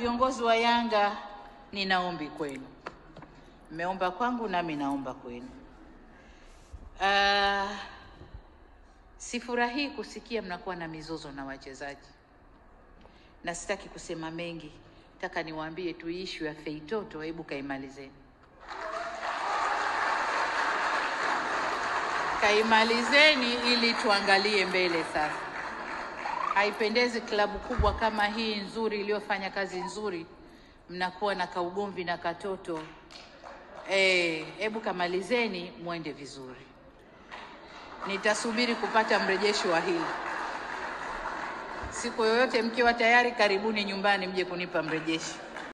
Viongozi wa Yanga, ninaombi kwenu, mmeomba kwangu nami naomba kwenu. Uh, sifurahii kusikia mnakuwa na mizozo na wachezaji, na sitaki kusema mengi, nataka niwaambie tu ishu ya Feitoto, hebu kaimalizeni, kaimalizeni ili tuangalie mbele sasa. Haipendezi klabu kubwa kama hii nzuri iliyofanya kazi nzuri, mnakuwa na kaugomvi na katoto. Eh, hebu kamalizeni mwende vizuri. Nitasubiri kupata mrejesho wa hili. Siku yoyote mkiwa tayari, karibuni nyumbani mje kunipa mrejesho.